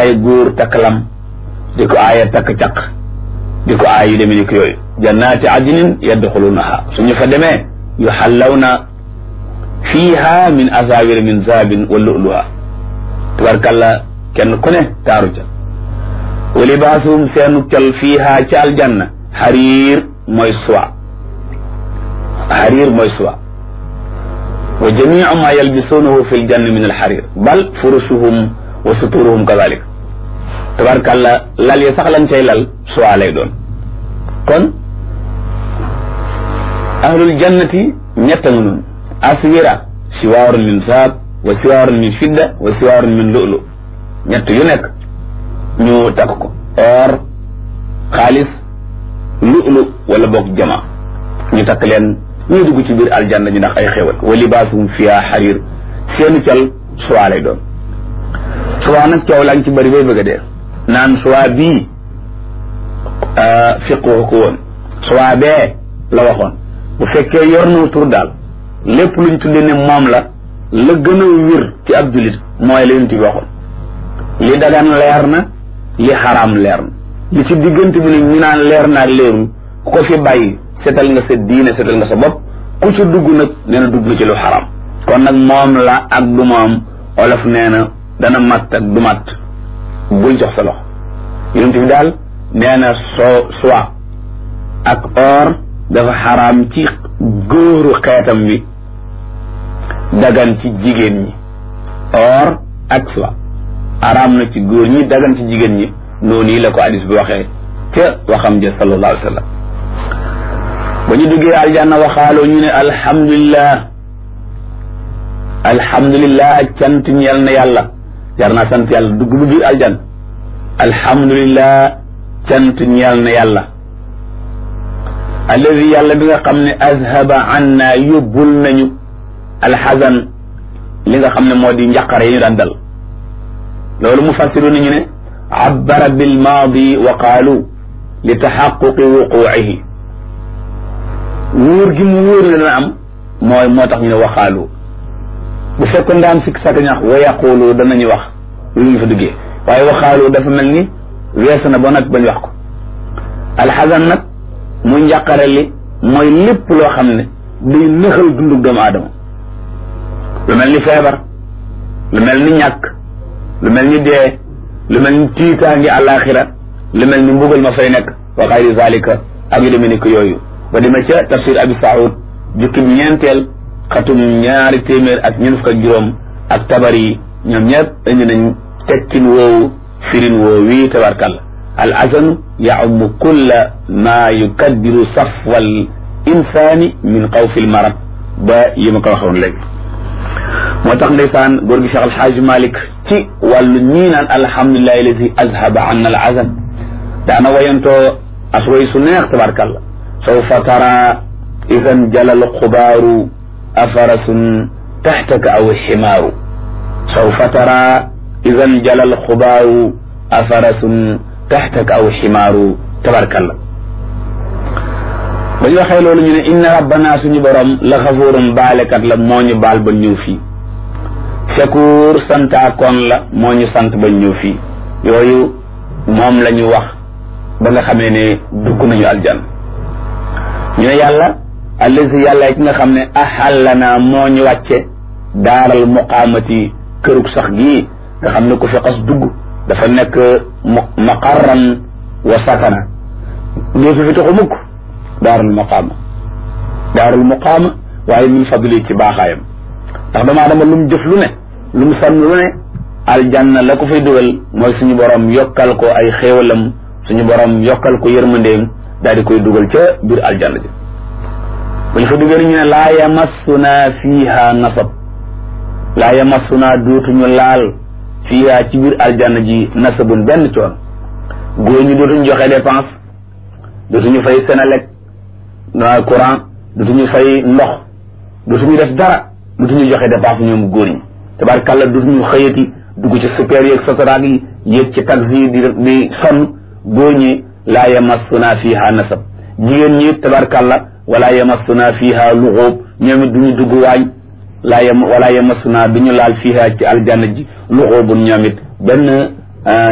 ay góor takk lam di ko aaya takk caq di ko aay yu demee ni ko yooyu jannaati adnin yadxulunaha suñu fa demee yuxallawna fiiha min asawira min zahabin wa lu'luha tabarkalla kenn ku ne taaru ca wa libaasuhum seenu cal fiiha ca aljanna xariir mooy soie xariir mooy soie wa jamiu ma yalbisuunahu fi ljanna min alxarir bal furushuhum wa suturuhum kadalik tabarkalla lal yi sax lañ cay lal soie lay doon kon ahlul jannati ñett nga noonu aswira siwaarun min saab wa siwaarun min fidda wa siwaarun min lu'lu ñett yu nekk ñu takk ko or xaalis lu'lu wala boog jama ñu takk leen ñu dugg ci biir aljanna ñu ndax ay xéwal wa libaasuhum fiha xarir seeni cal suwaa lay doon suwaa nag coow laa ngi ci bëri bay bëgg a dee naan suwaa bii fiqoo ko woon suwaa bee la waxoon bu fekkee yor na tur daal lépp luñ tudde ne moom la la gën a wér ci ab julit mooy la yonent bi waxoon li dagan leer na li xaraam leer na li ci diggante bi nag ñu naan leer na ak leerul ku ko fi bàyyi setal nga sa diine setal nga sa bopp ku ci dugg nag nee na dugg na ci lu xaraam kon nag moom la ak du moom olof nee na dana matt ak du matt bul jox sa loxo yonent bi daal nee na soo soie ak or dafa xaraam ci góoru xeetam bi dagan ci jigéen ñi or ak soie xaraam na ci góor ñi dagan ci jigéen ñi noonu yi la ko hadis bi waxee ca waxam ja sallallahu alayhi wa sallam ba ñu duggee aljanna waxaaloo ñu ne alhamdulillah alhamdulillah ak cant ñeel na yàlla jar naa sant yàlla dugg bu biir aljanna alhamdulillah cant ñeel na yàlla alladi yàlla bi nga xam ne azhaba anna yóbbul nañu alxasan li nga xam ne moo di njaqare yi ñu daan dal loolu mu fassiru nañu ne abbara bilmaadi wa qaalu li taxaquqi wuquucihi wóor gi mu wóor ne dana am mooy moo tax ñu ne waxaalu bu fekkoon daan sikk sàkk ñax wa yaqulu danañu wax lu ñu fa duggee waaye waxaalu dafa mel ni weesu na ba nag bañ wax ko alxasan nag mu njàqare li mooy lépp loo xam ne day nëxal dundug doomu aadama lu mel ni feebar lu mel ni ñàkk lu mel ni dee lu mel ni tiitaangi àllaaxira lu mel ni mbugal ma fay nekk wa xayri zalika ak yu demee ni ko yooyu ba demee ca tafsir abi saoud jukkib ñeenteel xatum ñaari téeméer ak ñeent fukk ak juróom ak tabari ñoom ñëpp indi nañ tekkin woowu firin woowu wii tabarkalla al azanu yaumu kulla ma yukaddiru safwal insaani min xawfi l marad ba yi ma ko waxoon léegi moo tax ndeysaan góor gi Cheikh Alxaaji Malik ci wàllu ñii naan alhamdulilahi alladi azhaba anna al azan daana wayantoo asway su neex tabarkalla sawfa tara idan jalal xubaaru afarasun taxtaka aw ximaaru sawfa tara idan jalal xubaaru afarasun taxtaka aw ximaaru tabarkalla ba ñu waxee loolu ñu ne inna rabbana suñu borom la xafuurun baalekat la moo ñu baal ba ñëw fii shakuur santaakoon la moo ñu sant ba ñëw fii yooyu moom la ñu wax ba nga xamee ne dugg nañu aljan ñu ne yàlla allazi yàlla ki nga xam ne ahallana moo ñu wàcce daaral muqaamati kërug sax gii nga xam ne ku fi xas dugg dafa nekk maqarran wa sakana dootu fi taxu mukk daarul muqaama daarul muqaama waaye min fadli ci baaxaayam ndax dama dama lu mu jëf lu ne lu mu sànn lu ne aljanna la ko fay dugal mooy suñu borom yokkal ko ay xéewalam suñu borom yokkal ko yërmandeem daal di koy dugal ca biir aljanna ji bu ñu fa dugal ñu ne laa yamassuna fiiha nasab laa yamassuna dootuñu laal fiiha ci biir aljanna ji nasabun benn coon góor ñi dootuñu joxe dépense dootuñu fay Senelec courant dootuñu fay ndox dootuñu def dara dootuñu joxe dépense ñoom góor ñi tabarkàlla dootuñu xëyati dugg ci super yeeg sotaraag yi yéeg ci taxi di di sonn góor ñi laa yamassuna fiiha nasab jigéen ñi tabarkàlla wala yamassuna fiiha luxóob ñoom it duñu dugg waañ laa yam wala yamassuna duñu laal fiiha ci aljanna ji luxóobun ñoom it benn